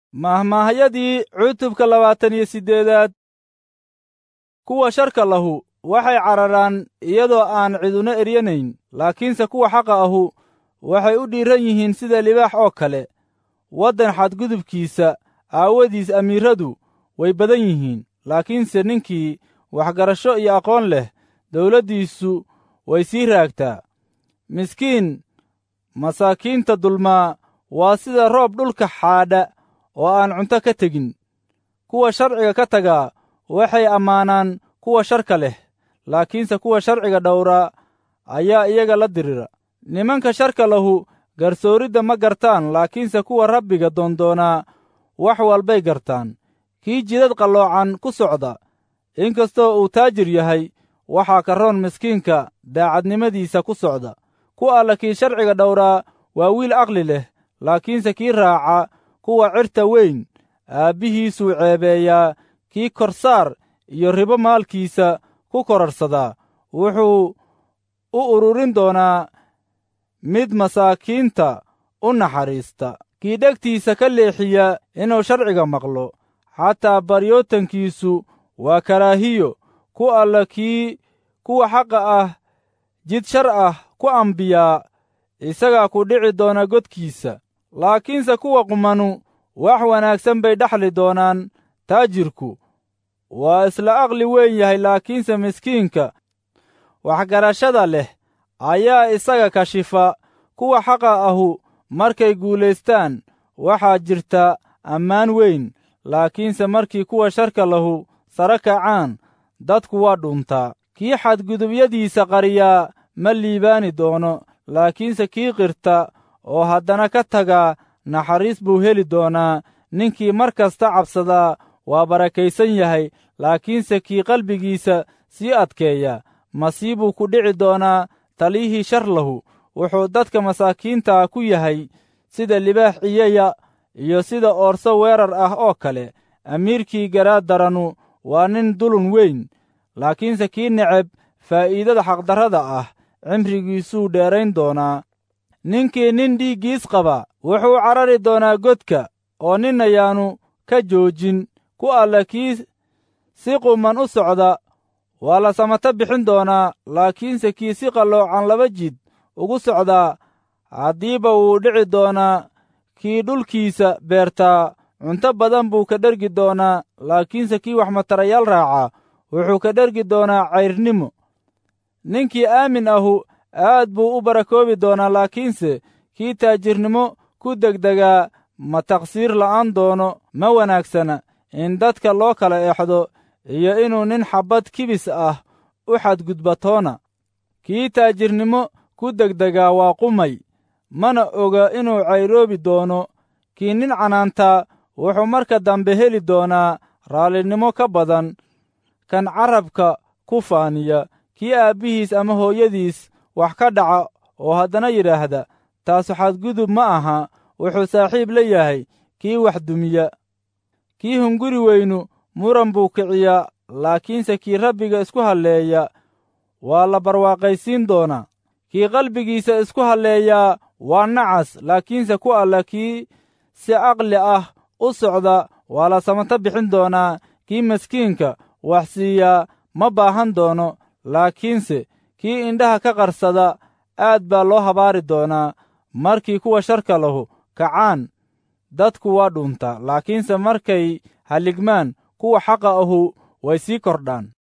mahmaahyadii cutubka labaatan iyo siddeedaad kuwa sharka lahu waxay cararaan iyadoo aan ciduna eryanayn laakiinse kuwa xaqa ahu waxay u dhiiran yihiin sida libaax oo kale waddan xadgudubkiisa aawadiis amiiradu way badan yihiin laakiinse ninkii waxgarasho iyo aqoon leh dawladdiisu way sii raagtaa miskiin masaakiinta dulmaa waa sida roob dhulka xaadha oo aan cunto ka tegin kuwa sharciga ka tagaa waxay ammaanaan kuwa sharka leh laakiinse kuwa sharciga dhowraa ayaa iyaga la dirira nimanka sharka lahu garsooridda ma gartaan laakiinse kuwa rabbiga doondoonaa wax walbay gartaan kii jidad qalloocan ku socda inkastoo uu taajir yahay waxaa ka roon miskiinka daacadnimadiisa ku socda ku alla kii sharciga dhowraa waa wiil aqli leh laakiinse kii raaca kuwa cirta weyn aabbihiisuu ceebeeyaa kii korsaar iyo ribo maalkiisa ku korarsadaa wuxuu u ururin doonaa mid masaakiinta u naxariista kii dhegtiisa ka leexiya inuu sharciga maqlo xataa baryootankiisu waa karaahiyo ku alla kii kuwa xaqa ah jid shar ah ku ambiyaa isagaa ku dhici doona godkiisa laakiinse kuwa qumanu wax wanaagsan bay dhexli doonaan taajirku waa isla aqli weyn yahay laakiinse miskiinka waxgarashada leh ayaa isaga kashifa kuwa xaqa ahu markay guulaystaan waxaa jirta ammaan weyn laakiinse markii kuwa sharka lahu sare kacaan dadku waa dhuntaa kii xadgudubyadiisa qariyaa ma liibaani doono laakiinse kii qirta oo haddana ka tagaa naxariis buu heli doonaa ninkii mar kasta cabsadaa waa barakaysan yahay laakiinse kii qalbigiisa sii adkeeya masiibuu ku dhici doonaa taliyihii shar lahu wuxuu dadka masaakiinta ku yahay sida libaax ciyaya iyo sida oorso weerar ah oo kale amiirkii garaad daranu waa nin dulun weyn laakiinse kii neceb faa'iidada xaqdarrada ah cimrigiisuu dheerayn doonaa ninkii nin dhiiggiis qaba wuxuu carari doonaa godka oo nin ayaanu ka joojin ku alla kii si quman u socda waa la samato bixin doonaa laakiinse kii si qalloocan laba jid ugu socdaa haddiiba wuu dhici doonaa kii dhulkiisa beertaa cunto badan buu ka dhergi doonaa laakiinse kii wax matarayaal raaca wuxuu ka dhergi doonaa cayrnimo ninkii aamin ahu aad buu u barakoobi doonaa laakiinse kii taajirnimo ku degdegaa ma taqsiir la'aan doono ma wanaagsana in dadka loo kala exdo iyo inuu nin xabbad kibis ah u xadgudbatoona kii taajirnimo ku degdegaa waa qumay mana oga inuu cayroobi doono kii nin canaantaa wuxuu marka dambe heli doonaa raallinimo ka badan kan carabka ku faaniya kii aabbihiis ama hooyadiis wax ka dhaca oo haddana yidhaahda taasu xadgudub ma aha wuxuu saaxiib la yahay kii wax dumiya kii hunguri weynu muran buu kiciyaa laakiinse kii rabbiga isku halleeya waa la barwaaqaysiin doonaa kii qalbigiisa isku halleeyaa waa nacas laakiinse ku alla kii si aqli ah u socda waa la samato bixin doonaa kii maskiinka wax siiyaa ma baahan doono laakiinse kii indhaha ka qarsada aad baa loo habaari doonaa markii kuwa sharka lahu kacaan dadku waa dhuntaa laakiinse markay halligmaan kuwa xaqa ahu way sii kordhaan